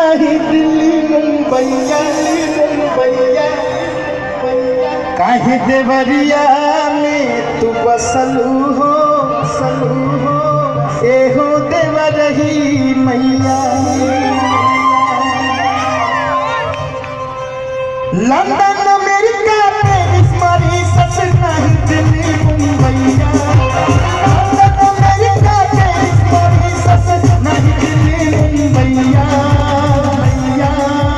नहीं दिल्ली मुंबईया मुंबईया काहे देवरिया में तू बसलू हो सलू हो एहो देवरही मैया लंदन अमेरिका पेरिस मॉरिशस नहीं दिल्ली मुंबईया लंदन अमेरिका पेरिस मॉरिशस नहीं दिल्ली मुंबईया मैया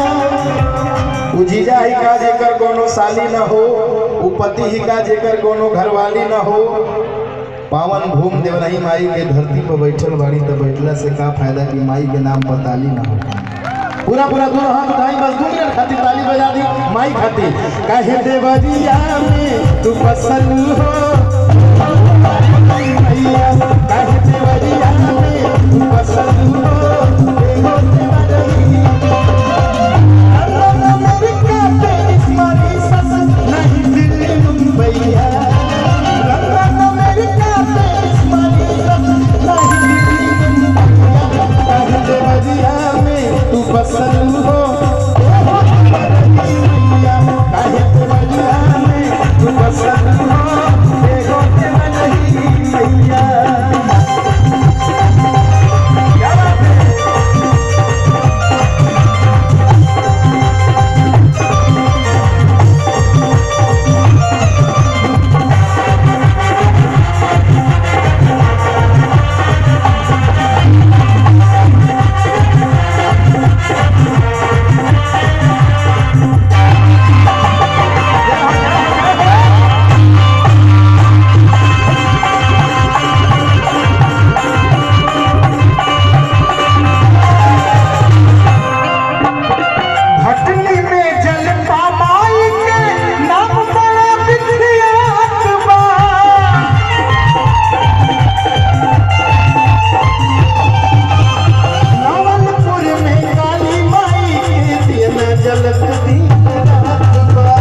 उजीजा ही का जेकर कोनो साली न हो उपति ही का जेकर कोनो घरवाली न हो पावन भूम देवरही माई के धरती पर बैठल बाड़ी तो बैठला से का फायदा कि माई के नाम पर ताली न हो पूरा पूरा दूर हाथ उठाई बस दू मिनट खातिर ताली बजा दी माई खातिर काहे देवरिया में तू फसल हो मैया काहे देवरिया में तू फसल हो एहो देवरही लंदन अमेरिका पेरिस मॉरिशस नहीं दिल्ली मुंबईया लंदन अमेरिका पेरिस मॉरिशस नहीं दिल्ली मुंबईया काहे देवरिया में तू बसल हो काहे देवरिया में तू बसल हो एगो देवरही मैया क्या बात है भटनी में जल पामाई के नाम बड़ा विख्यात बा नवलपुर में काली माई के दिन जलत दिन रात बा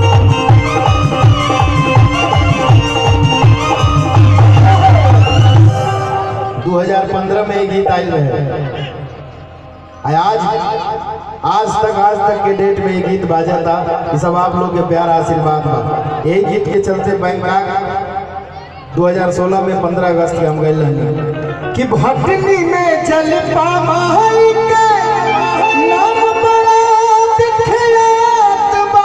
दू हजार पंद्रह में ये गीत आयल है आज आज तक आज तक के डेट में ये गीत बाजा था ये सब आप लोग के प्यार आशीर्वाद बा यही गीत के चलते बैंकॉक 2016 में 15 अगस्त के हम गए रहनी कि भटनी में जल पामाई के नाम बड़ा दिखलात बा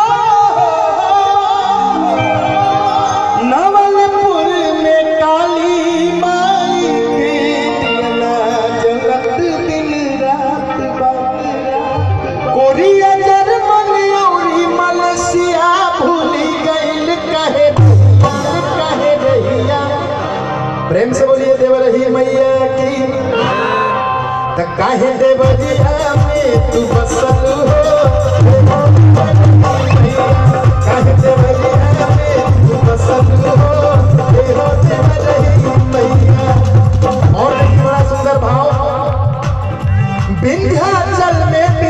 नवलपुर में काली माई के दियना जलत दिन रात बा कोरिया जर्मन औरी मलेशिया भूली गइल कहे कहे रहिया प्रेम से बोलिए देवरही मैया की त काहे देवरिया में तू बसल हो काहे देवरिया में तू बसल हो एहो देवरही मैया और देखिए बड़ा सुंदर भाव विंध्याचल में